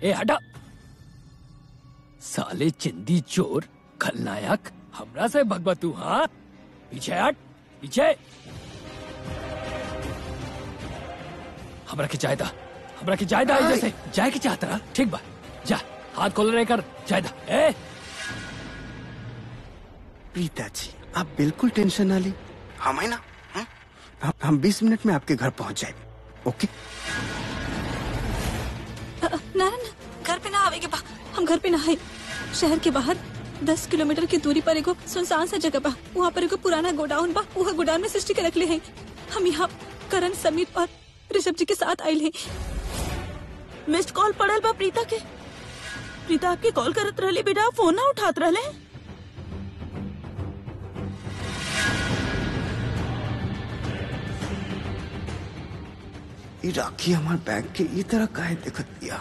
ए हटा साले चिंदी चोर खलनायक हमरा से भगवा तू हाँ पीछे हट पीछे हमरा के चाहे था हमरा के चाहे था जैसे जाए के चाहता रहा ठीक बा जा हाथ खोल रहे कर चाहे था ए प्रीता जी आप बिल्कुल टेंशन ना ली हम है ना हम्म? हम- हम 20 मिनट में आपके घर पहुंच जाए ओके नारायण घर पे ना आवेगे बा हम घर पे ना है शहर के बाहर दस किलोमीटर की दूरी पर एगो सुनसान सा जगह बा वहाँ पर एगो पुराना गोडाउन बा वहाँ गोडाउन में सृष्टि के रखले हैं हम यहाँ करण समीर और ऋषभ जी के साथ आयल हैं मिस्ड कॉल पड़ल बा प्रीता के प्रीता आपके कॉल करत रहले बेटा फोन ना उठात रहले ये राखी हमारे बैग के ये तरह काहे देखत दिया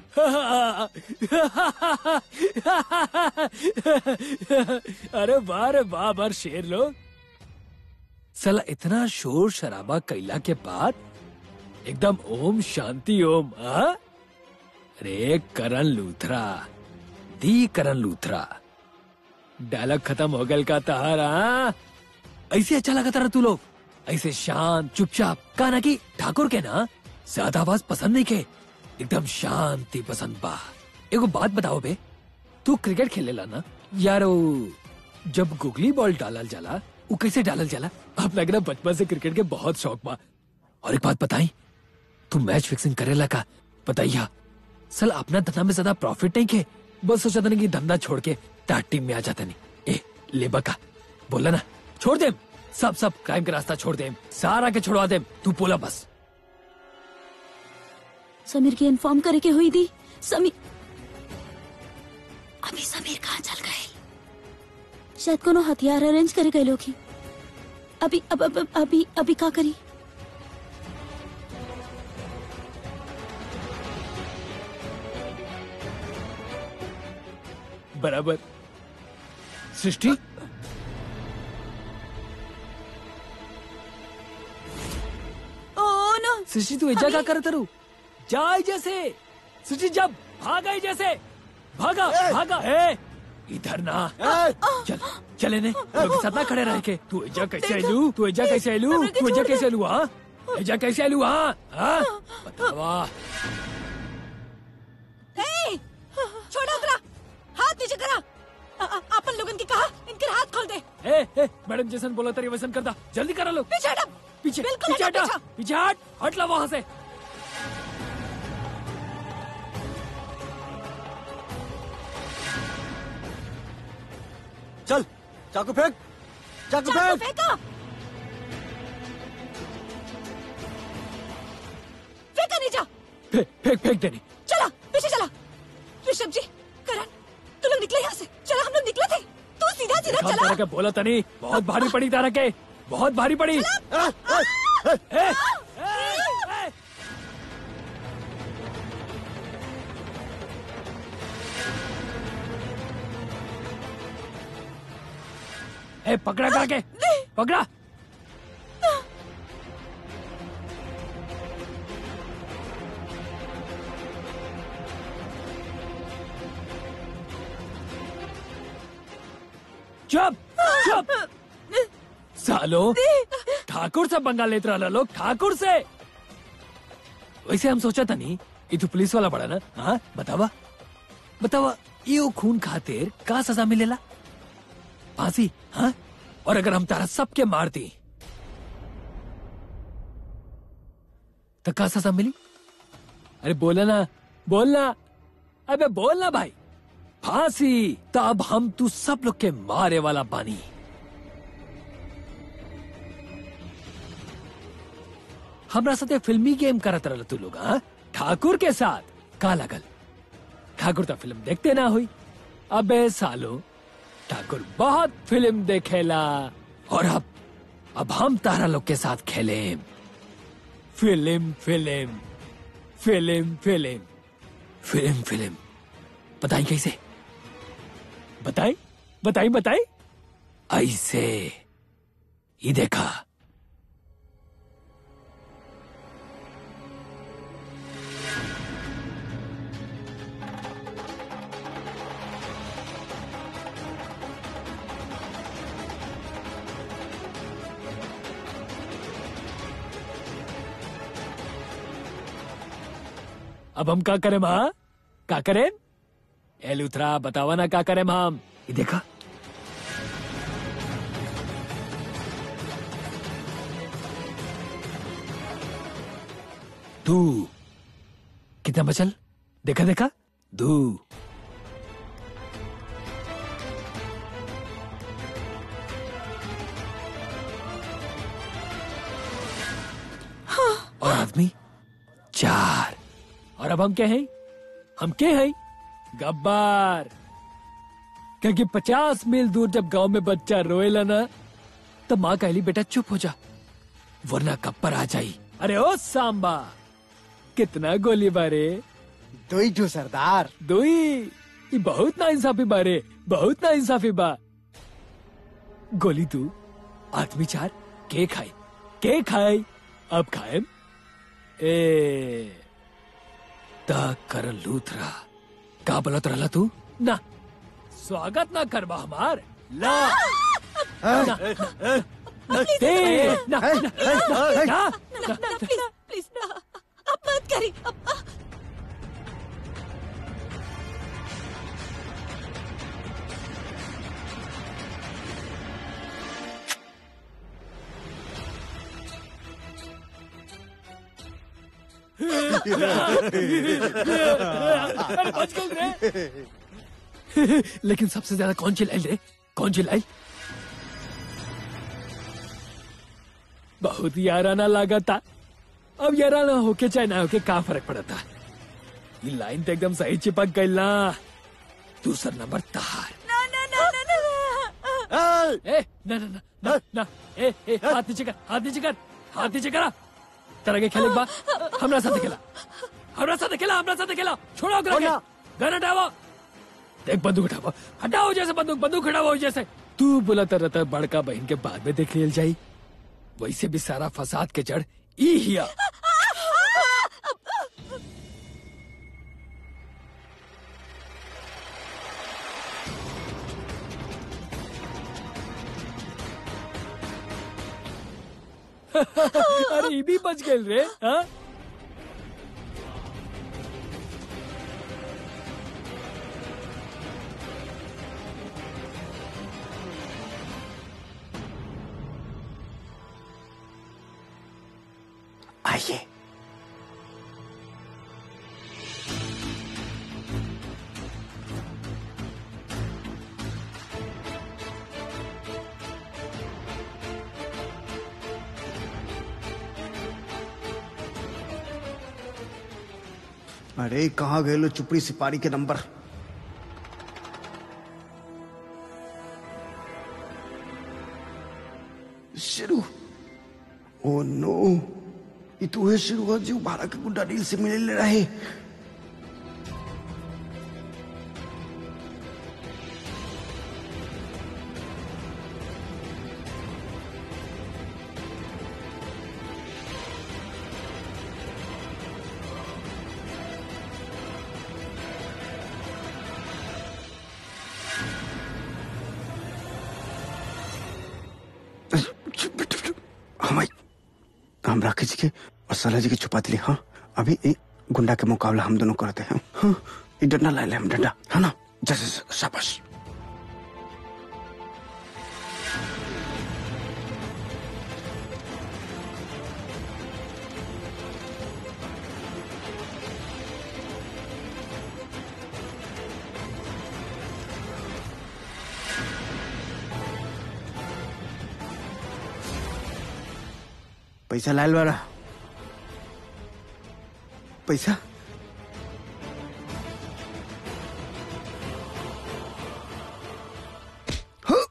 अरे वाह रे वाह बार शेर लोग साला इतना शोर शराबा कैला के बाद एकदम ओम शांति ओम आ? अरे करण लूथरा दी करण लूथरा डायलॉग खत्म हो गल का तहारा ऐसे अच्छा लगा तारा तू लोग ऐसे शांत चुपचाप कहा कि ठाकुर के ना ज्यादा आवाज पसंद नहीं के एकदम शांति पसंद बा एगो बात बताओ बे तू क्रिकेट खेलेला ना यार वो जब गुगली बॉल डालल जाला वो कैसे डालल जाला अब लग रहा बचपन से क्रिकेट के बहुत शौक बा और एक बात बताई तू मैच फिक्सिंग करेला का बताइया सल अपना धंधा में ज्यादा प्रॉफिट नहीं के बस सोचा था कि धंधा छोड़ के तार टीम में आ जाता नहीं ए लेबा का बोला ना छोड़ दे सब सब क्राइम का रास्ता छोड़ दे सारा के छोड़वा दे तू बोला बस समीर की इन्फॉर्म करे के हुई थी समीर अभी समीर कहाँ चल गए शायद कोनो हथियार अरेंज करे गए लोग ही अभी अब, अब, अब, अभी अभी का करी बराबर सृष्टि ओ नो सृष्टि तू एजा क्या करत रू जाए जैसे सृष्टि जब भागा ही जैसे भागा भागा ए इधर ना चल चले ने लोग साथ ना खड़े रह के तू एजा कैसे आलू तू एजा कैसे आलू हमरा के तू एजा छोड़ दे। कैसे आलू हाँ एजा कैसे आलू हाँ हाँ बतावा ए, छोड़ो उतरा हाथ नीचे करा अ- अ- अपन लोगन की कहा इनके हाथ खोल दे ए ए मैडम जैसन बोला तेरी वैसन करता जल्दी करा लो पीछे हटा पीछे बिल्कुल पीछे हटा, हटा पीछे। पीछे हट हट ला वहाँ से चल चाकू फेंक चाकू चाकू फेंक फेंको फेंका नहीं जा फेंक फेंक फेंक देनी चला पीछे चला ऋषभ जी करण तू लोग निकले यहाँ से चला हम लोग निकले थे तू सीधा सीधा काम चला तारा के बोला था नहीं बहुत भारी पड़ी तारा के बहुत भारी पड़ी ए, ए, ए, ए। ए पकड़ा करा के पकड़ा चुप चुप सालो ठाकुर से पंगा लेते रहा लोग ठाकुर से वैसे हम सोचा था नहीं ये तो पुलिस वाला पड़ा ना हाँ बतावा बतावा ये वो खून खातिर का सजा मिलेला फांसी हाँ और अगर हम तारा सबके मार दी तो का सजा मिली अरे बोला ना बोलना अबे बोलना भाई फांसी तब हम तू सब लोग के मारे वाला बानी हमरा साथे फिल्मी गेम करत रहल तू लोग हाँ ठाकुर के साथ का लगल ठाकुर तो फिल्म देखते ना हुई अबे सालो ठाकुर बहुत फिल्म देखेला और अब अब हम तारा लोग के साथ खेले film film film film film film बताई कैसे बताई बताई बताई ऐसे ये देखा अब हम का करें हाँ का करें ए लूथरा बतावा ना का करें हम ये देखा दू कितना बचल देखा देखा दू और आदमी चार और अब हम क्या हैं हम क्या हैं गब्बार क्योंकि पचास मील दूर जब गांव में बच्चा रोएला ना तो माँ कहली बेटा चुप हो जा वरना कब्बर आ जाई अरे ओ सांबा कितना गोली बारे दो ही जो सरदार दुई ये बहुत ना इंसाफी बारे बहुत ना इंसाफी बा गोली तू आदमी चार के खाए के खाए अब खाए ए ता कर लूथरा का बोलत रहला तू ना स्वागत ना करबा हमार ला ना, ना, ए, ना, ना, ना, ना, ना ना प्लीज प्लीज ना अब मत करी अब अब- अरे बच गए रे लेकिन सबसे ज्यादा कौन चिल्लाई रे कौन चिल्लाई बहुत याराना लगा था अब याराना होके चाहे ना होके का फर्क पड़ा था ये लाइन तो एकदम सही चिपक गई ना दूसरा नंबर तार ना ना ना ना ना ए ना ना ना ना ना ए ए हाथ नीचे कर हाथ नीचे कर हाथ नीचे करा तरह के खेले बा हमरा साथ खेला हमरा साथ खेला हमरा साथ खेला छोड़ो कर ना। गन हटाओ देख बंदूक हटाओ हटाओ जैसे बंदूक बंदूक हटाओ जैसे तू बुलाता रहता बड़का बहन के बाद में देख लियल जाई वैसे भी सारा फसाद के जड़ ई हिया अरे ई भी बच गए रे हाँ आइए अरे कहाँ गए लो चुपड़ी सिपारी के नंबर शुरू ओ नो ये तो है शुरू जो बारह के गुड्डा डील से मिले ले रहे हम हम राकेश जी के और सलाह जी के छुपा दिले हाँ अभी एक गुंडा के मुकाबला हम दोनों करते हैं हाँ ये डंडा ला ले हम डंडा है ना जैसे शाबाश पैसा लाल वाला पैसा हाँ।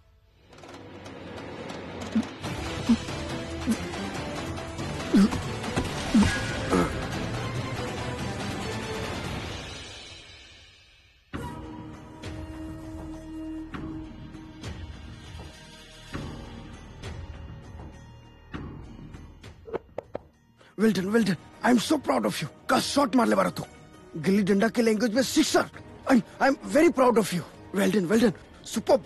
Well done well done I am so proud of you का शॉट मार ले बारा तू गिल्ली डंडा के लैंग्वेज में sixer I am I am very proud of you well done well done super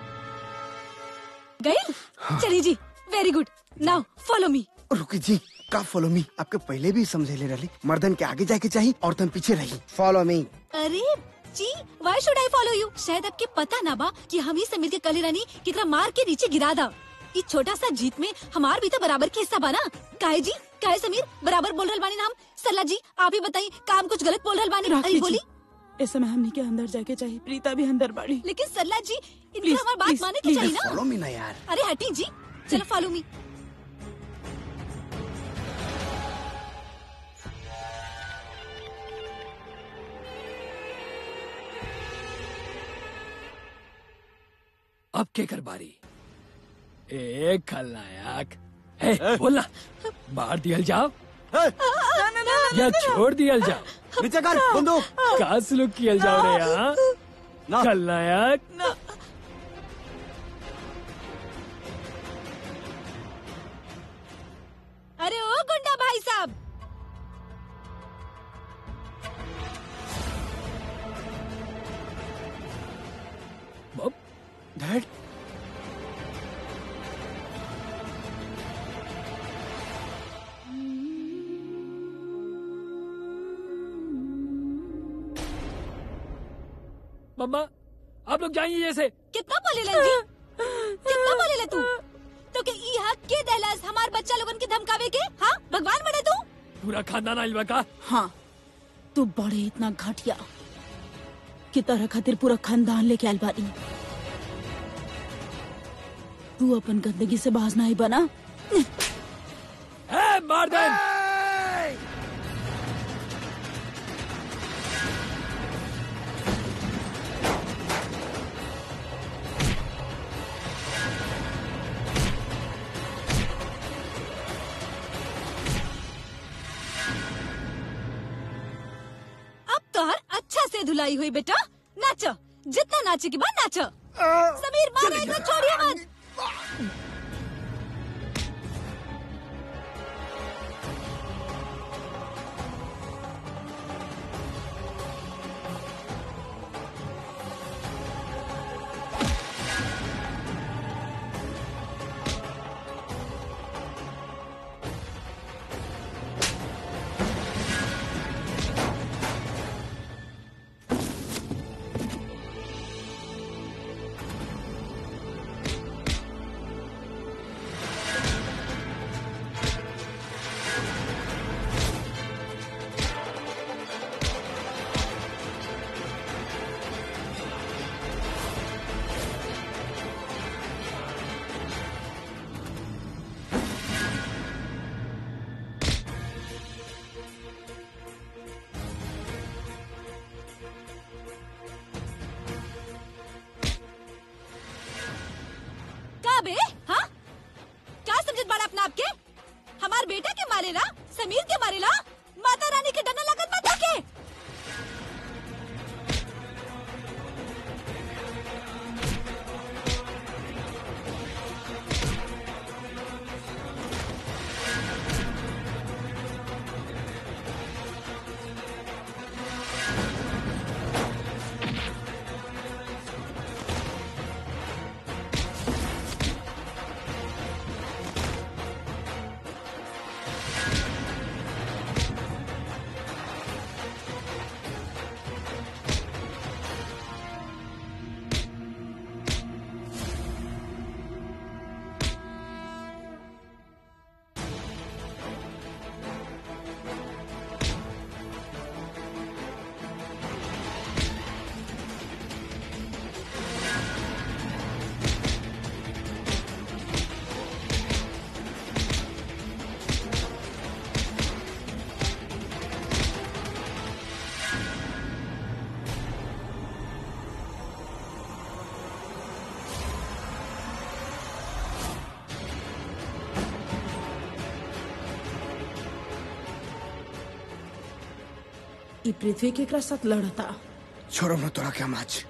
गए चलिए जी very good now follow me रुकी जी का फॉलो मी आपके पहले भी समझेले रही मर्दन के आगे जाके चाहिए और तुम पीछे रही फॉलो मी अरे जी why should I follow you शायद आपके पता ना बा कि हम ही समीर के कले रानी कितना मार के नीचे गिरा दा इस छोटा सा जीत में हमार भी तो बराबर के हिस्सा बना काहे जी काहे समीर बराबर बोल रहल बानी नाम सल्ला जी आप ही बताइए काम कुछ गलत बोल रहल बानी राखी अरे जी, बोली इस समय हमने के अंदर जाके चाहिए प्रीता भी अंदर बाड़ी लेकिन सल्ला जी इनकी Please, हमारी बात please, माने की please. चाहिए ना फॉलो मी ना यार अरे हटी जी चलो फॉलो मी अब के कर बारी ए खलनायक ए बोलना बाहर दियल जाओ या छोड़ दियल जाओ नीचे कर बंदूक का सुलूक कियल जाओ रे यहाँ ना खलनायक अरे ओ गुंडा भाई साहब बब डैड मम्मा आप लोग जाइए जैसे कितना बोले जी कितना बोले ले तू तो के ई हक के देलस हमार बच्चा लोगन के धमकावे के हाँ भगवान बने तू पूरा खानदान आइल का हाँ तू बड़े इतना घटिया कि तरह खातिर पूरा खानदान लेके आयल बानी तू अपन गंदगी से बाज नहीं बना ए मार दे अब तोहर अच्छा से धुलाई हुई बेटा नाचो जितना नाचे की बात नाचो समीर मारो इतना छोड़िए मत का बे हाँ क्या समझत बाड़ा अपना आपके हमार बेटा के मारेला समीर के मारेला माता रानी के डना लगत माता के ई पृथ्वी के एकरा साथ लड़ता छोड़ो ना तोरा क्या आज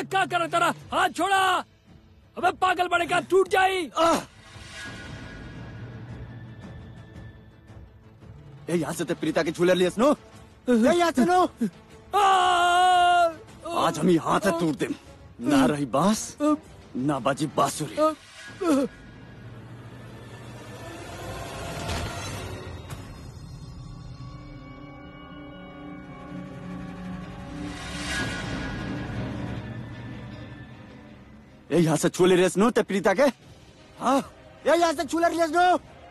का कर तेरा हाथ छोड़ा अबे पागल बड़ेगा टूट जाई ए यहाँ से ते प्रीता के झूले लिए नो ए यहाँ से नो आ! आज हम यहाँ से टूट दे ना रही बांस ना बाजी बांसुरी ए यहाँ से छूले रेस नो ते प्रीता के हाँ ए यहाँ से छूले रेस नो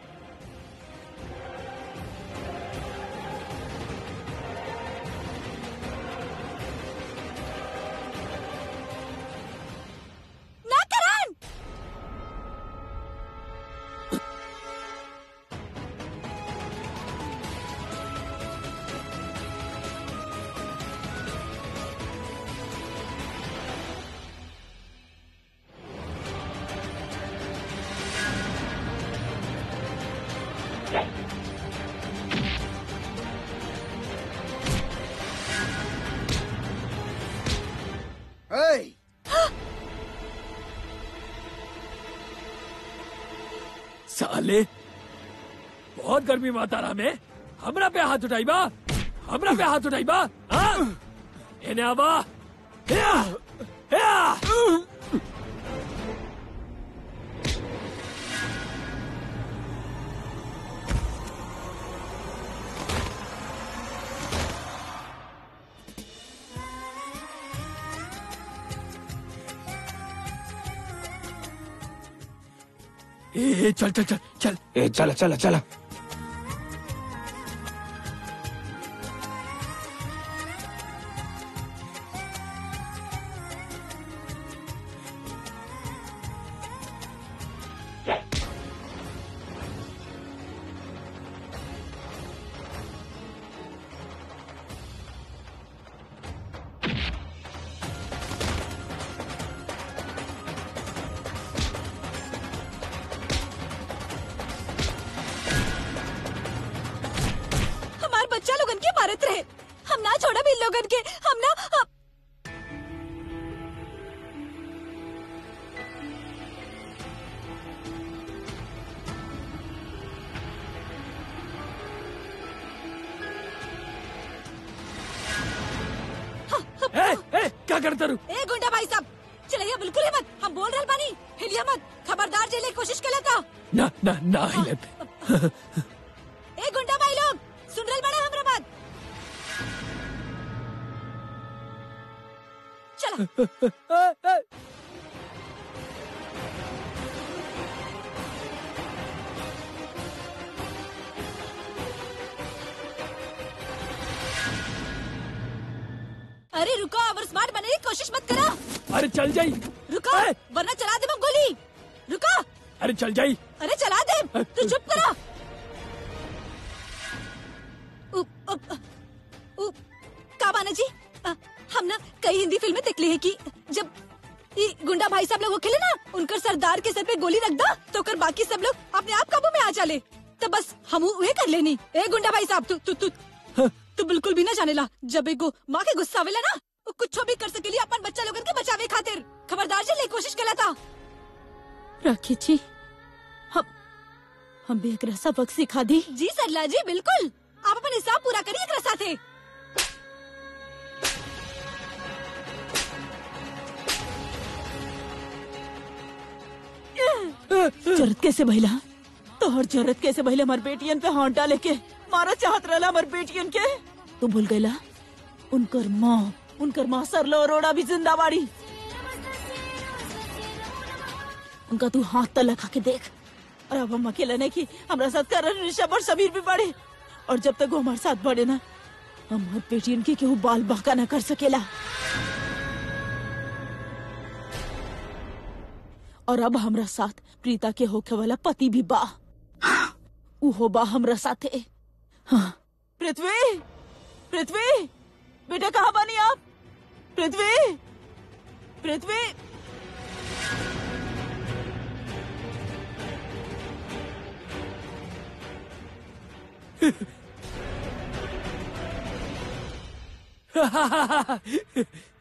ना करण Hey! साले बहुत गर्मी मातारा में हमरा पे हाथ उठाई बा हमरा पे हाथ उठाई बा हाँ? एने आवा हिया! हिया! ए, ए, चल चल चल चल ए चला चला चला हमार बच्चा लोगन के मारत रहे हम ना छोड़ा भी इन लोगन के हम ना हम... ए, ए, क्या करता रू ए गुंडा भाई साहब चलिए बिल्कुल ही मत हम बोल रहे बानी हिलिया मत खबरदार जेले की कोशिश कर लेता ना ना ना हिलत ए गुंडा भाई लोग सुन रहे बड़े हमरा बात चलो अरे रुको और स्मार्ट बनने की कोशिश मत करो अरे चल जाई रुको ए! वरना चला दे मैं गोली रुको अरे चल जाई अरे चला दे तू चुप करो उप, उप, उप, काबाना जी अ, हम ना कई हिंदी फिल्में देख ली है कि जब ये गुंडा भाई साहब लोग खेले ना उनकर सरदार के सर पे गोली रख दा तो कर बाकी सब लोग अपने आप काबू में आ जाले तो बस हम वे कर लेनी ए गुंडा भाई साहब तू तू तू तू बिल्कुल भी ना जाने ला जब एगो माँ के गुस्सा आवेला ना वो कुछ भी कर सकेली अपन बच्चा लोगन के बचावे खातिर खबरदार जी ले कोशिश कला था राखी जी हम हम भी एक सबक सिखा दी जी सरला जी बिल्कुल आप अपन हिसाब पूरा करिए एकरा साथे जरूरत कैसे भइला तोहर जरूरत कैसे भइला हमार बेटियन पे हाथ डाले के मारा चाहत रहला हमार बेटियन के तू भूल गईला उनकर माँ उनकर माँ सरलो अरोड़ा भी जिंदा बाड़ी उनका तू हाथ तक लगा के देख और अब हम अकेला नहीं की हमारा साथ करण ऋषभ और समीर भी बड़े और जब तक वो हमारे साथ बढ़े ना हमार बेटियन के केहू बाल बाका न कर सकेला और अब हमरा साथ प्रीता के होखे वाला पति भी बा उहो बा हमरा साथे हाँ पृथ्वी पृथ्वी बेटा कहाँ बानी आप पृथ्वी पृथ्वी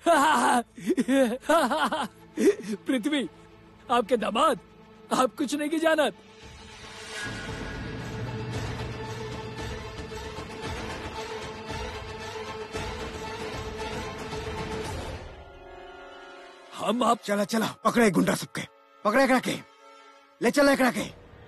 पृथ्वी आपके दामाद आप कुछ नहीं की जानत हम आप चला चला पकड़े गुंडा सबके पकड़े एकड़ा के ले चला एकड़ा के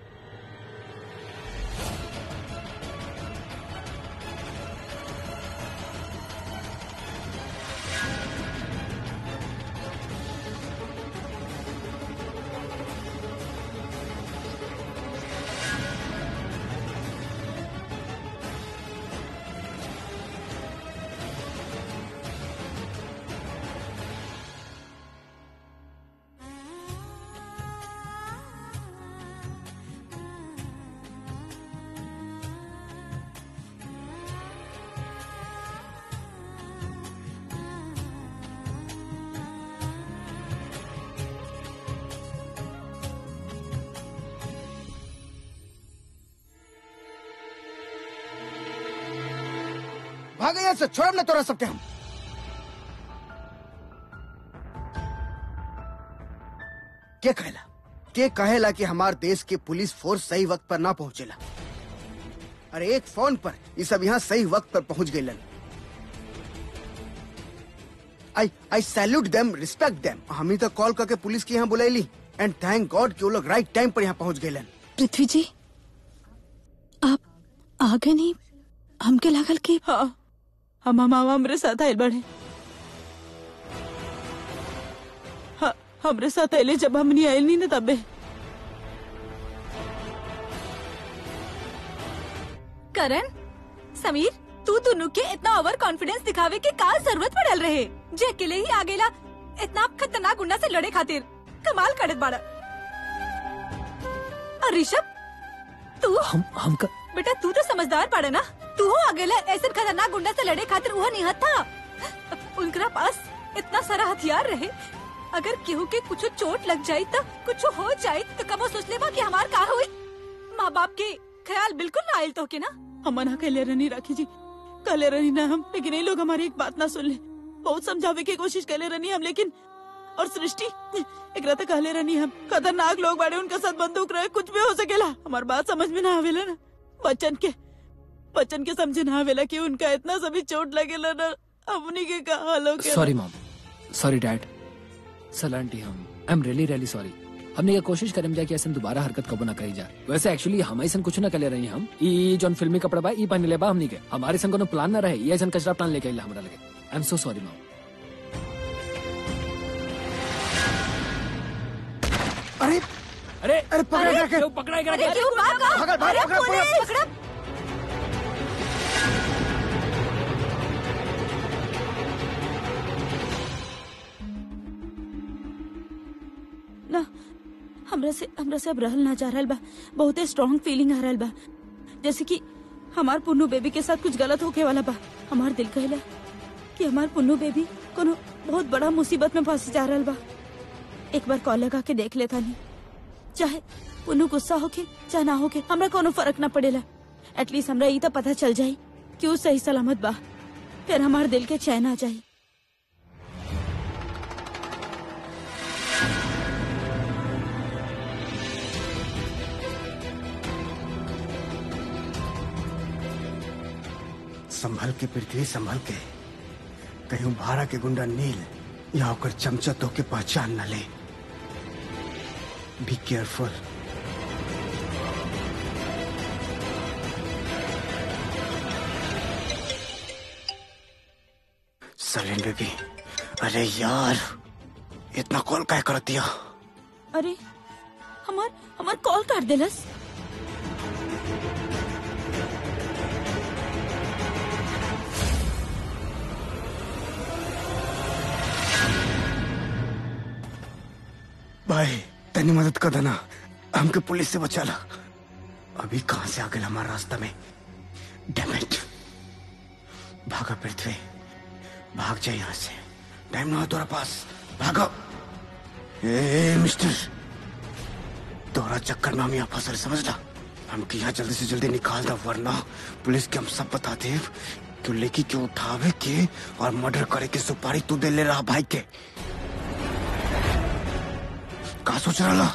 भाग यहाँ से छोड़ ना तोरा सबके हम के कहेला के कहेला कि हमार देश के पुलिस फोर्स सही वक्त पर ना पहुंचेला अरे एक फोन पर ये सब यहाँ सही वक्त पर पहुंच गए आई आई सैल्यूट देम रिस्पेक्ट देम हम ही तो कॉल करके पुलिस के यहाँ बुलाईली एंड थैंक गॉड कि वो लोग राइट टाइम पर यहाँ पहुंच गए पृथ्वी जी आप आगे नहीं हमके लागल कि हाँ हम हम हम हमरे साथ आयल बड़े हाँ हमरे साथ आयले जब हमनी आयल नहीं ना तबे करण समीर तू दोनों के इतना ओवर कॉन्फिडेंस दिखावे के का जरूरत पड़ल रहे जे अकेले ही आगेला इतना खतरनाक गुंडा से लड़े खातिर कमाल करत बाड़ा और ऋषभ तू हम हम का बेटा तू तो समझदार पड़े ना तू हो अकेला ऐसे खतरनाक गुंडा से लड़े खातिर वो निहत था उनकरा पास इतना सारा हथियार रहे अगर केहू के कुछ चोट लग जाई तो कुछ हो जाई तो कबो सोच लेबा कि हमार का हुई माँ बाप के ख्याल बिल्कुल ना आयल तो के ना हम मना कहले रहनी राखी जी कहले रहनी ना हम लेकिन ये लोग हमारी एक बात ना सुन ले बहुत समझावे की कोशिश कहले रहनी हम लेकिन और सृष्टि एक रात कहले रहनी हम खतरनाक लोग बाड़े उनका साथ बंदूक रहे कुछ भी हो सकेला हमार बात समझ में ना आवेला ना बच्चन के बच्चन के समझे ना आवेला कि उनका इतना सभी चोट लगेला ना हमनी के का हाल हो sorry mom sorry dad sir aunty हम I am really really sorry हमने ये कोशिश करम जा कि ऐसे दोबारा हरकत कबो ना करी जा वैसे एक्चुअली हम ऐसा कुछ ना करे रही हम ई जोन फिल्मी कपड़ा बा ई पहने ले बा हमनी के हमारे संग कोनो प्लान ना रहे ये ऐसा कचरा प्लान लेके आइला हमरा लगे I am so sorry mom अरे अरे अरे पकड़ा एकड़ा के क्यों पकड़ा करा अरे क्यों भागा भागल, भागल, अरे पकड़ा, पकड़ा, पुलिस! पकड़ा ना हमरा से हमरा से अब रहल ना जा रहल बा बहुते स्ट्रांग फीलिंग आ रहल बा जैसे कि हमार पुन्नू बेबी के साथ कुछ गलत होके वाला बा हमार दिल कहला कि हमार पुन्नू बेबी कोनो बहुत बड़ा मुसीबत में फंस जा रहल बा एक बार कॉल लगा के देख लेता नहीं चाहे पुन्नू गुस्सा होके चाहे ना होके हमरा कोनो फर्क ना पड़ेला एटलीस्ट हमरा ई तो पता चल जाई कि ऊ सही सलामत बा फिर हमार दिल के चैन आ जाई संभल के पृथ्वी संभल के कहीं भाड़ा के गुंडा नील या होकर चमचा तो के पहचान न ले बी केयरफुल सलीन बेबी अरे यार इतना कॉल काय कर दिया अरे हमार हमार कॉल काट देलस भाई तनी मदद कर देना हमके पुलिस से बचा ला अभी कहां से आ गया हमारा रास्ता में डेमिट भागा पृथ्वी भाग जाए यहाँ से टाइम ना हो तुम्हारे पास भागो ए मिस्टर तोरा चक्कर में हम यहाँ फंसल समझ ला हमके यहाँ जल्दी से जल्दी निकाल दो वरना पुलिस के हम सब बताते हैं तू लेकी के उठावे के और मर्डर करे के सुपारी तू दे ले रहा भाई के का सोच रहा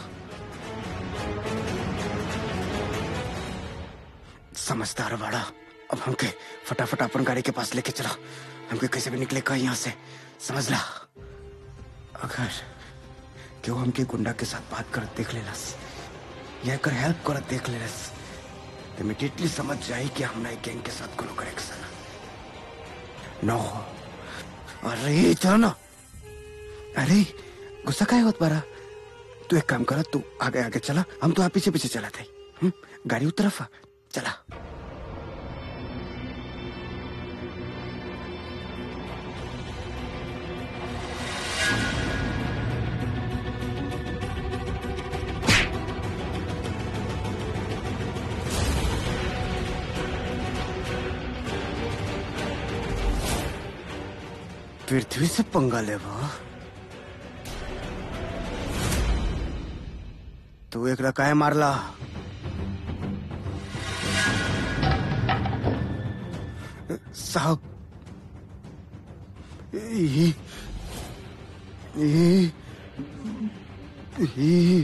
समझदार बड़ा अब हमके फटाफट अपन गाड़ी के पास लेके चला हमके कैसे भी निकले का यहाँ से समझ ला अगर क्यों हमके गुंडा के साथ बात कर देख लेलस या कर हेल्प कर देख लेलस तो इमीडिएटली समझ जाई कि हमरा एक गैंग के साथ कोनो कनेक्शन है नो अरे चलो ना अरे गुस्सा काहे होत बारा तू एक काम कर तू आगे आगे चला हम तो आप पीछे पीछे चला थे हम्म? गाड़ी उस तरफ आ, चला पृथ्वी से पंगा ले वो तू एक रकाय मारला साहब ई ई ई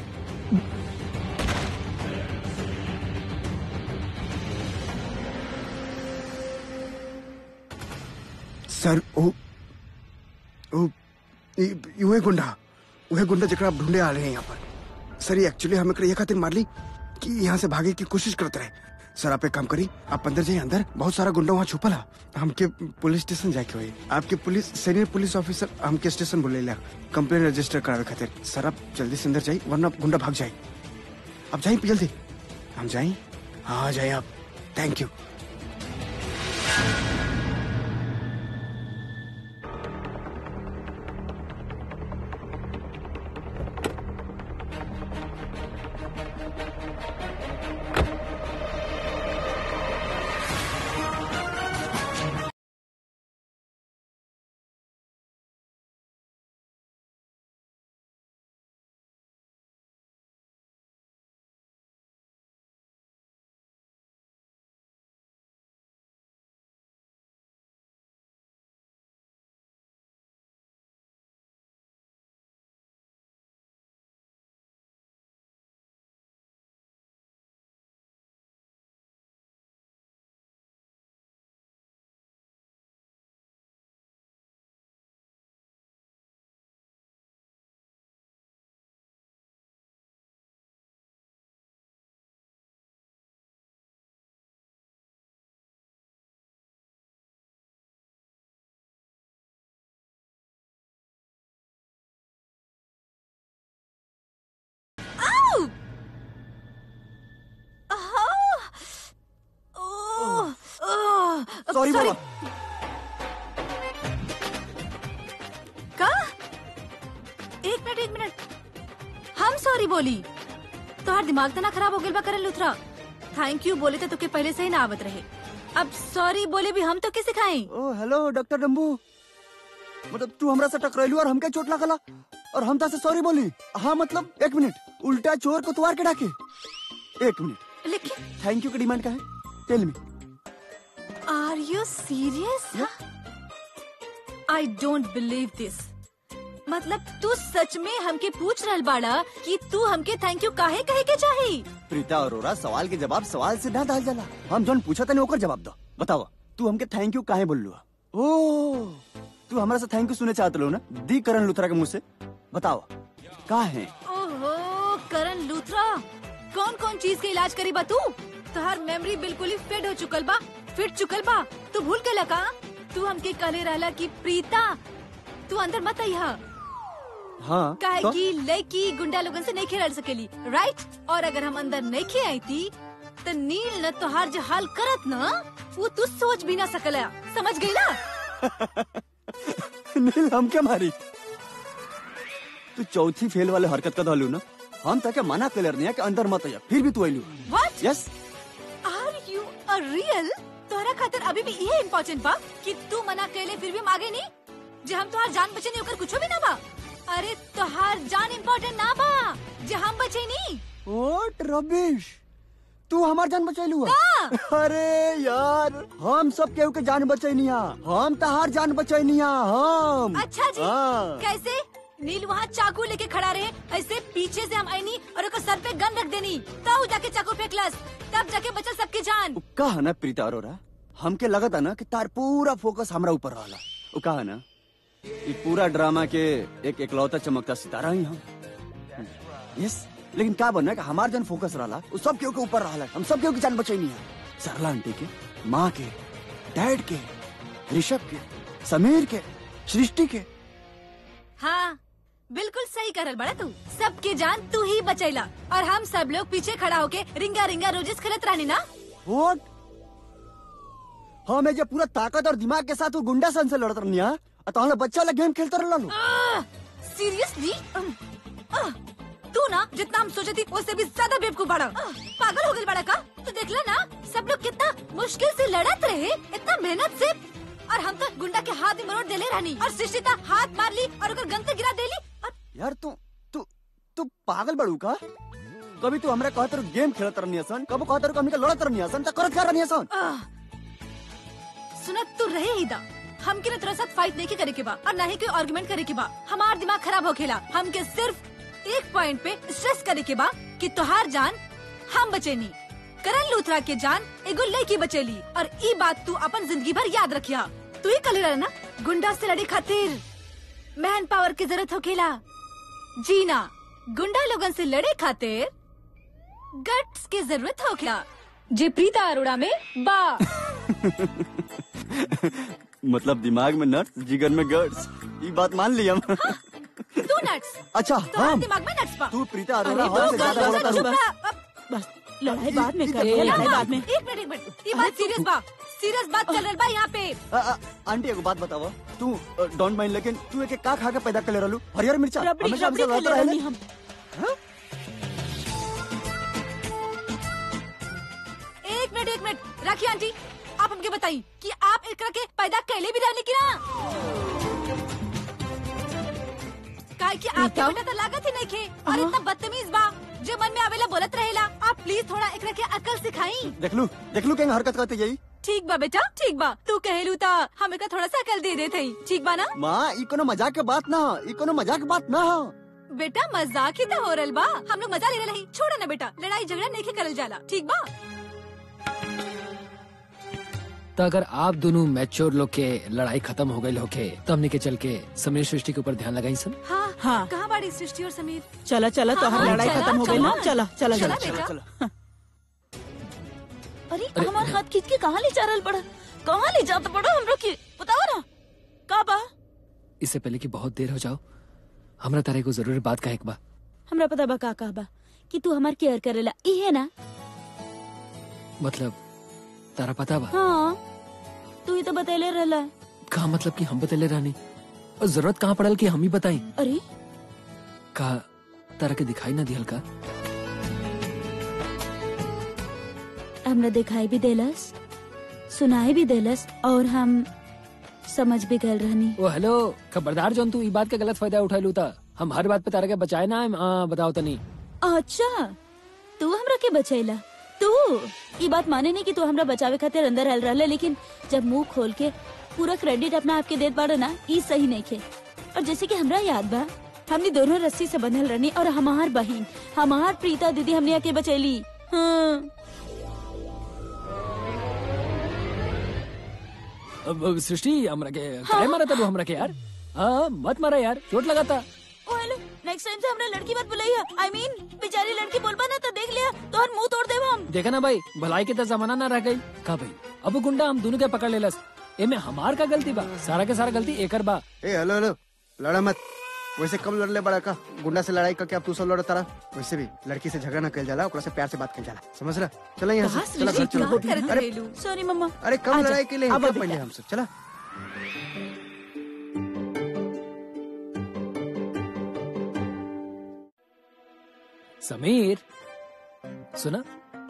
सर ओ ओ ई- ई उहे गुंडा उहे गुंडा जकरा आप ढूंढे आ रहे हैं यहाँ पर सर ये एक्चुअली हमें ये खातिर मार ली कि यहाँ से भागे की कोशिश करते रहे सर आप एक काम करी आप अंदर जाइए अंदर बहुत सारा गुंडा वहाँ छुपल है हमके पुलिस स्टेशन जाके हुई आपके पुलिस सीनियर पुलिस ऑफिसर हमके स्टेशन बोले ला कंप्लेन रजिस्टर करावे खातिर सर आप जल्दी से अंदर जाइए वरना गुंडा भाग जाए आप जाइए जल्दी हम जाइए हाँ जाइए आप थैंक यू सॉरी बाबा का एक मिनट एक मिनट हम सॉरी बोली तोहार दिमाग तो ना खराब हो गया बा करल लुथरा थैंक यू बोले तो तुके पहले से ही ना आवत रहे अब सॉरी बोले भी हम तो के सिखाई ओ हेलो डॉक्टर डम्बू मतलब तू हमरा से टकराइलू और हमके चोट लागला और हम से सॉरी बोली हाँ मतलब एक मिनट उल्टा चोर को तुआर के डाके एक मिनट लेकिन थैंक यू की डिमांड का है tell me are you serious I don't believe this मतलब तू सच में हमके पूछ रहल बाड़ा कि तू हमके थैंक यू काहे कहे के चाही प्रीता अरोरा सवाल के जवाब सवाल से ना दाल जाला हम जौन पूछा तने ओकर जवाब दो बताओ तू हमके थैंक यू काहे बोललू ओ तू हमरा से थैंक यू सुने चाहत लो ना दी करण लुथरा के मुंह से बताओ का है ओहो करण लूथरा कौन कौन चीज के इलाज करी बा तू तोहार मेमोरी बिल्कुल ही फिट हो चुकल बा फिट चुकल बा तू भूल के लगा तू हमके कहले रहला कि प्रीता तू अंदर मत आइहा हाँ काहे तो? कि लड़की गुंडा लोगन से नहीं खेल सकेली राइट और अगर हम अंदर नहीं खे आई थी तो नील न तोहार जो हाल करत न वो तू सोच भी ना सकला समझ गई ना नील हम क्या मारी तू चौथी फेल वाले हरकत का दलू ना हम ताके मना कर नहीं कि अंदर मत आया फिर भी तू आइलू what yes are you a real तोहरा खातिर अभी भी ये इम्पोर्टेंट बा कि तू मना कैले फिर भी हम आगे नहीं जे हम तोहार जान बचे नहीं ओकर कुछो भी ना बा अरे तोहार जान इम्पोर्टेंट ना बा जे हम बचे नहीं व्हाट रबिश तू हमार जान बचैलू अरे यार हम सब केहू के जान बचैनी हम तहार जान बचैनी हम अच्छा जी हाँ। कैसे नील वहाँ चाकू लेके खड़ा रहे ऐसे पीछे से हम आईनी और ओकर सर पे गन रख देनी तब जाके चाकू फेंकलस तब जाके बचल सबके जान उ कहा ना प्रीता अरोरा हमके लगता ना कि तार पूरा फोकस हमरा ऊपर रहला उ कहा ना ये पूरा ड्रामा के एक एकलौता चमकता सितारा ही हम यस लेकिन का बना कि हमार जन फोकस रहला उ सब केहू के ऊपर रहला हम सब केहू की जान बचैनी है सरला आंटी के माँ के डैड के ऋषभ के समीर के सृष्टि के हाँ बिल्कुल सही करल बड़ा तू सबके जान तू ही बचैला और हम सब लोग पीछे खड़ा होके रिंगा रिंगा रोजेस खेलत रहनी ना व्हाट हमें जो पूरा ताकत और दिमाग के साथ वो गुंडा सन से लड़त रहनी है तो हम लोग बच्चा लग गेम खेलते रहला लो सीरियसली तू ना जितना हम सोचे थी उससे भी ज्यादा बेवकूफ बड़ा आह, पागल हो गई बड़ा का तू देखला ना सब लोग कितना मुश्किल से लड़त रहे इतना मेहनत से और हम तो गुंडा के हाथ में मरोड़ देले रहनी और सृष्टिता हाथ मार ली और ओकर गन से गिरा देली और यार तू तू तू पागल बड़ू का कभी तू हमरा कहत रहो गेम खेलत रहनी हसन कब कहत रहो हमनी के लड़त रहनी हसन त करत का रहनी हसन आह, सुनत तू रहे ही दा हम के तेरे साथ फाइट नहीं करे के बा और ना ही कोई आर्गुमेंट करे के बा हमार दिमाग खराब हो खेला हम के सिर्फ एक पॉइंट पे स्ट्रेस करे के बा कि तोहार जान हम बचेनी करण लूथरा के जान एगो लड़की बचेली और ई बात तू अपन जिंदगी भर याद रखिया तू ही कल रहा ना गुंडा से लड़े खातिर मैन पावर की जरूरत हो खेला जीना गुंडा लोगन से लड़े खातिर गट्स की जरूरत हो खेला जे प्रीता अरोड़ा में बा मतलब दिमाग में नट्स जिगर में गट्स ये बात मान ली हम तू नट्स अच्छा तो हम दिमाग में नट्स पा तू प्रीता अरोरा अरे हम से बस, ज्यादा बस, बोलता बस, हूँ। चुप रहा, अब- बस लड़ाई बाद में कर ए, लड़ाई बाद में एक मिनट एक मिनट ये बात सीरियस बा सीरियस बात चल रहा बा यहाँ पे आ, आ, आंटी एगो बात बतावा तू डोंट माइंड लेकिन तू एक का खा के पैदा कर ले रहलू हरियर मिर्चा रबड़ी हमेशा रबड़ी हमसे खेले लड़ते रहनी रहले हम एक मिनट एक मिनट राखी आंटी आप हमके बताई कि आप एकरा के पैदा कैले भी रहने की ना काहे कि आपके प्रीता? बेटा तो लागत ही नहीं खे और इतना बदतमीज बा जो मन में आवेला बोलत रहेला आप प्लीज थोड़ा एकरा के अकल सिखाई देख लू देख लू केंग हरकत करते यही ठीक बा बेटा ठीक बा तू कहेलू ता हम एकरा थोड़ा सा अकल दे देते ही ठीक बा ना माँ ई कोनो मजाक के बात ना हो ई कोनो मजाक के बात ना हो बेटा मजाक ही तो हो रहा बा हम लोग मजा ले रहे छोड़ो ना बेटा लड़ाई झगड़ा नहीं करल जाला ठीक बा तो अगर आप दोनों मैच्योर लोग के लड़ाई खत्म हो गई होके तो हमने के चल के समीर सृष्टि के ऊपर ध्यान लगाई सन हाँ हाँ। कहाँ बाड़ी सृष्टि और समीर चला चला तो हाँ, हर लड़ाई चला, खत्म हो गई ना चला। चला चला चला चला बेटा अरे अरे, हमार हाथ खींच के कहाँ ले जा रहल बड़ा कहाँ ले जात बड़ा हम लोग की बताओ ना का बा इससे पहले कि बहुत देर हो जाओ हमरा तारे को जरूरी बात कहे के बा हमरा पता बा का का बा कि तू हमार केयर करेला इहे ना मतलब तारा पता बा हाँ तू ही तो बतैले रहला का मतलब कि हम बतले रानी और जरूरत कहाँ पड़ल कि हम ही बताई अरे का तारा के दिखाई ना दिहल का हमरा दिखाई भी देलस सुनाई भी देलस और हम समझ भी गए रहनी ओ हेलो खबरदार जौन तू ई बात का गलत फायदा उठा लू था हम हर बात पे तारा के बचाए ना हम हाँ, बताओ तनी अच्छा तू हमरा के बचैला तू ई बात माने नहीं कि तू हमरा बचावे खातिर अंदर हल रहले लेकिन जब मुंह खोल के पूरा क्रेडिट अपना आपके देत बाड़ो ना ई सही नहीं खे और जैसे कि हमरा याद बा हमने दोनों रस्सी से बंधल रहनी और हमार बहन हमार प्रीता दीदी हमने आके बचैली हाँ अब अब सृष्टि हमरा के काय मारा था वो हमरा के यार हाँ मत मारा यार चोट लगा था ओ हेलो नेक्स्ट टाइम से हमरा लड़की मत बुलाइया आई मीन बेचारी लड़की बोलबा ना तो देख लिया तो हर मुंह तोड़ देब हम देखा ना भाई भलाई के तो जमाना ना रह गई का भाई अब गुंडा हम दोनों के पकड़ लेलस एमे हमार का गलती बा सारा के सारा गलती एकर बा ए हेलो हेलो लड़ा मत वैसे कब लड़ले बड़ा का गुंडा से लड़ाई करके अब तू सब लड़ तारा वैसे भी लड़की से झगड़ा ना कल जाला ओकरा से प्यार से बात कल जाला समझ रहा चला यहाँ कहाँ से चला घर सृष्टि चला क्या करत अरे रहेलू सॉरी मम्मा अरे कम आजा, लड़ाई के लिए अब हिम्मत अभी पहले क्या? हम सब चला समीर सुना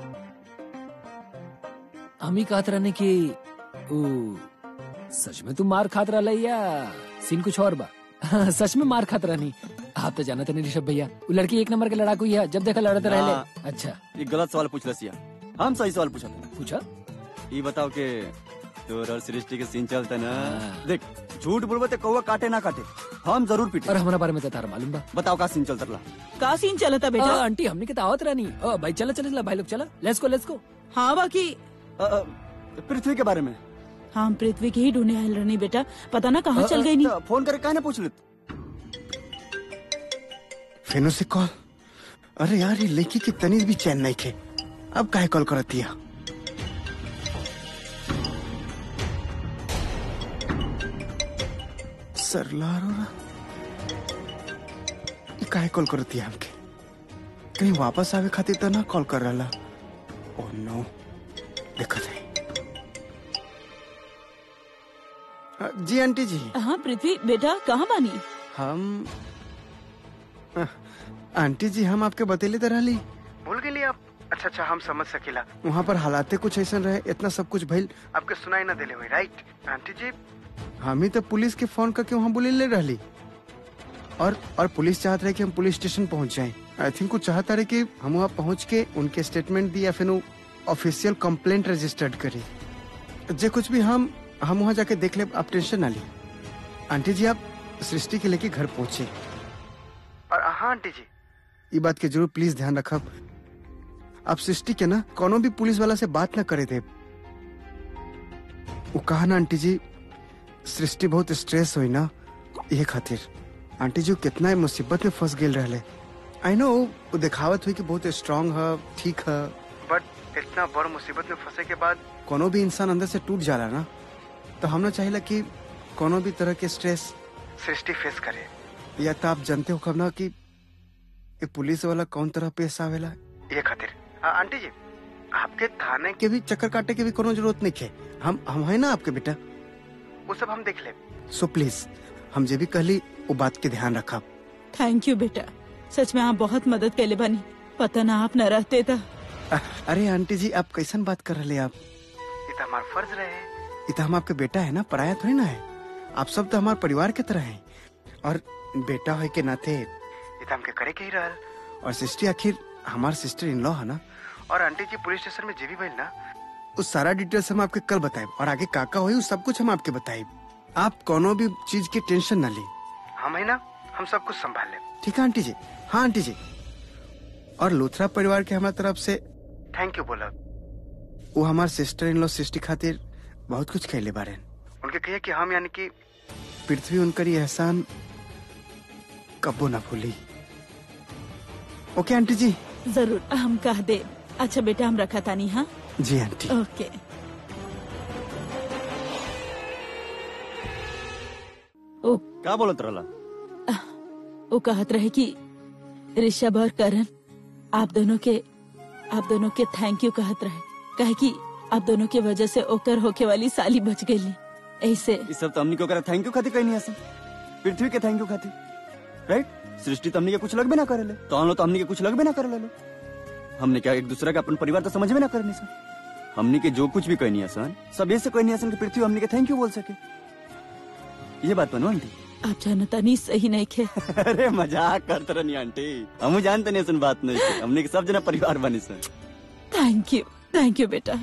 हम ही कहत रहने की ओ सच में तू मार खात रहा या सीन कुछ और बा सच में मार खात रहनी आप तो जानते नहीं ऋषभ भैया वो लड़की एक नंबर के लड़ाकू ही है जब देखा लड़ते हाँ। रहले अच्छा ये गलत सवाल पूछ रसिया हम सही सवाल पूछा था पूछा ये बताओ के तोर और सृष्टि के सीन चलता ना हाँ। देख झूठ बोलबो ते कौवा काटे ना काटे हम जरूर पीटे और हमारा बारे में तो तारा मालूम बा बताओ का सीन चलता रहा का सीन चलता आ, बेटा आंटी हमने के दावत रानी आ, भाई चला चला चला भाई लोग चला लेट्स गो लेट्स गो हाँ बाकी अ, अ, पृथ्वी के बारे में हम पृथ्वी के ही ढूंढने आयल रहनी बेटा पता ना कहाँ चल गई नी तो फोन करके काहे ना पूछ लेत फिर से कॉल अरे यार ये लड़की की तनीज भी चैन नहीं खे अब काहे कॉल करती है सरला अरोरा ये काहे कॉल करती है हमके कहीं वापस आवे खातिर तो ना कॉल कर रहा ओ नो दिक्कत है अ, जी आंटी जी हाँ पृथ्वी बेटा कहाँ बानी हम अ, आंटी जी हम आपके बतेले तो रहली भूल गेली आप अच्छा अच्छा हम समझ सकेला वहाँ पर हालाते कुछ ऐसा रहे इतना सब कुछ भइल आपके सुनाई ना देले हुई राइट आंटी जी हम ही तो पुलिस के फोन करके वहाँ बुलेले रहली और और पुलिस चाहत रहे कि हम पुलिस स्टेशन पहुँच जाएं आई थिंक वो चाहता रहे कि हम वहाँ पहुँच के उनके स्टेटमेंट दी या फिर ऑफिशियल कंप्लेंट रजिस्टर्ड करी जे कुछ भी हम हम वहाँ जाके देख ले आप टेंशन ना ली आंटी जी आप सृष्टि के लेके घर पहुंचे और हाँ आंटी जी ये बात के जरूर प्लीज ध्यान रखब आप सृष्टि के ना कोनो भी पुलिस वाला से बात ना करे थे वो कहा ना आंटी जी सृष्टि बहुत स्ट्रेस हुई ना ये खातिर आंटी जी वो कितना ही मुसीबत में फंस गेल रहले आई नो वो दिखावत हुई कि बहुत स्ट्रांग है ठीक है बट इतना बड़ मुसीबत में फंसे के बाद कोनो भी इंसान अंदर से टूट जाला ना तो हम ना चाहिए कि कोनो भी तरह के स्ट्रेस सृष्टि फेस करे या तो आप जानते हो कब ना कि ये पुलिस वाला कौन तरह पेश आवेला ये खातिर आंटी जी आपके थाने के भी चक्कर काटे के भी कोनो जरूरत नहीं है हम हम है ना आपके बेटा वो सब हम देख ले सो प्लीज हम जे भी कहली वो बात के ध्यान रखा थैंक यू बेटा सच में आप बहुत मदद कैले बानी पता ना आप न रहते तो अरे आंटी जी आप कैसन बात कर रहे आप ये तो हमारा फर्ज रहे ये तो हम आपके बेटा है ना पराया थोड़ी ना है आप सब तो हमारे परिवार के तरह हैं और बेटा हो के नाते ये तो हमके करे के ही रहल और सिस्टर आखिर हमार सिस्टर इन लॉ है ना और आंटी जी पुलिस स्टेशन में जीवी भइल ना उस सारा डिटेल्स हम आपके कल बताए और आगे काका हुई उस सब कुछ हम आपके बताए आप कोनो भी चीज की टेंशन ना ली हम है ना हम सब कुछ संभाल ले ठीक है आंटी जी हाँ आंटी जी और लूथरा परिवार के हमारी तरफ से थैंक यू बोला वो हमार सिस्टर इन लॉ सृष्टि खातिर बहुत कुछ खेले बारे उनके कहिए कि हम यानी कि पृथ्वी उनकर ये एहसान कबो ना भूली ओके आंटी जी जरूर हम कह दे अच्छा बेटा हम रखा तानी हाँ जी आंटी ओके ओ का बोलत रहला वो कहत रहे कि ऋषभ और करण आप दोनों के आप दोनों के थैंक यू कहत रहे कहे कि आप दोनों के वजह से ओकर होके वाली साली बच गई ऐसे इस सब तो हमनी के ओकरा थैंक यू खातिर कहनी ऐसा पृथ्वी के थैंक यू खातिर राइट सृष्टि तो हमनी के कुछ लगबे ना करेले तो हम लोग तो हमनी के कुछ लगबे ना करेले लो हमने क्या एक दूसरे का अपन परिवार तो समझ में ना करनी सर हमनी के जो कुछ भी कहनी है सन सब ऐसे कहनी है सन कि पृथ्वी हमनी के थैंक यू बोल सके ये बात बनो आंटी आप जानता नहीं सही नहीं खे अरे मजाक करते रहनी आंटी हम जानते नहीं सन बात नहीं थे। हमने के सब जना परिवार बनी सन थैंक यू थैंक यू बेटा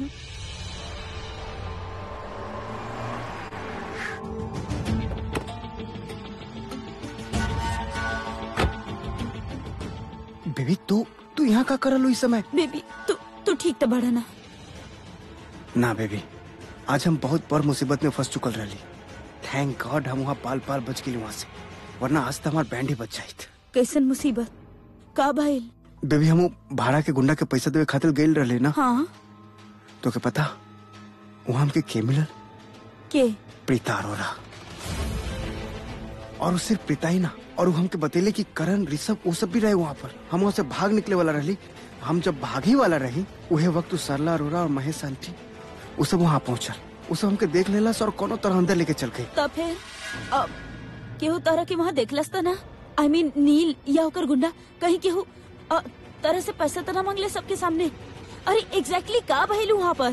बेबी तू तू यहाँ का करल इस समय बेबी तू तू ठीक तो बड़ा ना ना बेबी आज हम बहुत बड़ मुसीबत में फंस चुकल रही थैंक गॉड हम वहाँ पाल पाल बच गए वहाँ से वरना आज तो हमार बैंड ही बच जाइत कैसन मुसीबत का भाईल बेबी हम वो भाड़ा के गुंडा के पैसा देवे खातिर गए रहे ना हाँ तो के पता वहाँ हमके के मिलल के प्रीता अरोरा और वो सिर्फ प्रीता ही ना और वो हमके बतेले कि करण ऋषभ वो सब भी रहे वहाँ पर हम वहाँ से भाग निकले वाला रही हम जब भागे वाला रही उहे वक्त उ सरला अरोरा और महेश आंटी वो सब वहाँ पहुँचल वो सब हमके देख लेला और कोनो तरह अंदर लेके चल गई तब फिर अब केहू तारा के वहाँ देखलस त ना आई I मीन mean, नील या ओकर गुंडा कहीं केहू अ, तरह से पैसा तो ना मांगले सबके सामने अरे एग्जैक्टली exactly का भइल वहाँ पर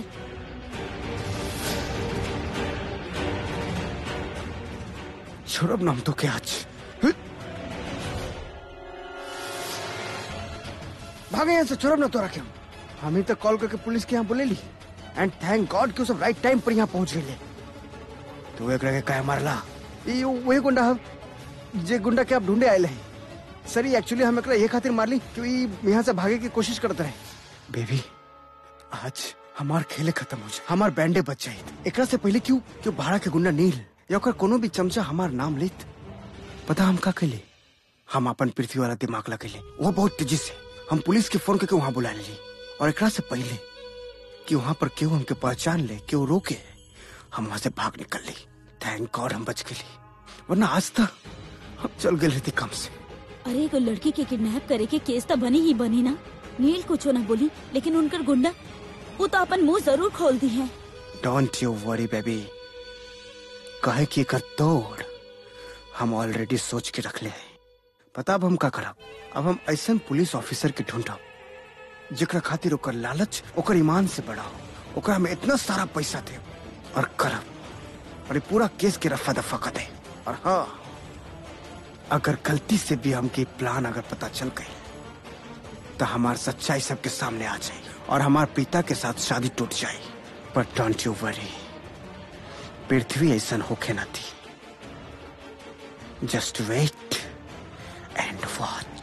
छोड़ब नाम तो क्या आज हं? भागे यहाँ से छोड़ब ना तोरा के हम हम ही तो कॉल करके पुलिस के यहाँ बोले ली एंड थैंक गॉड कि वो सब राइट टाइम पर यहाँ पहुंच गए तू एक रह कह मारला ई वही गुंडा हम जे गुंडा के आप ढूंढे आए हैं सर एक्चुअली हम एकरा ये खातिर मारली कि ई यहाँ से भागे की कोशिश करते रहे बेबी आज हमार खेले खत्म हो जाए हमार बैंडे बच जाए एकरा से पहले क्यों क्यों भाड़ा के गुंडा नील या ओकर कोनो भी चमचा हमार नाम लेत पता हम का कैले हम अपन पृथ्वी वाला दिमाग लगेले वो बहुत तेजी से हम पुलिस के फोन करके वहाँ बुला लेली और एकरा से पहले कि वहाँ पर क्यों हमके पहचान ले क्यों रोके हम वहाँ से भाग निकल ली थैंक गॉड हम बच गए वरना आज तक हम चल गए रहते कम से अरे एगो लड़की के किडनैप करे के केस तो बनी ही बनी ना नील कुछ ना बोली लेकिन उनकर गुंडा वो तो अपन मुंह जरूर खोल दी है डोंट यू वरी बेबी कहे कि एकर तोड़ हम ऑलरेडी सोच के रख ले हैं पता अब हम का करब अब हम ऐसा पुलिस ऑफिसर के ढूंढब जेकरा खातिर ओकर लालच ओकर ईमान से बड़ा हो ओकरा में इतना सारा पैसा दे और करब और ये पूरा केस के रफा दफा कर दे और हाँ अगर गलती से भी हमके प्लान अगर पता चल गई तो हमार सच्चाई सबके सामने आ जाए और हमार पिता के साथ शादी टूट जाए पर डोंट यू वरी पृथ्वी ऐसा होके ना थी जस्ट वेट एंड वॉच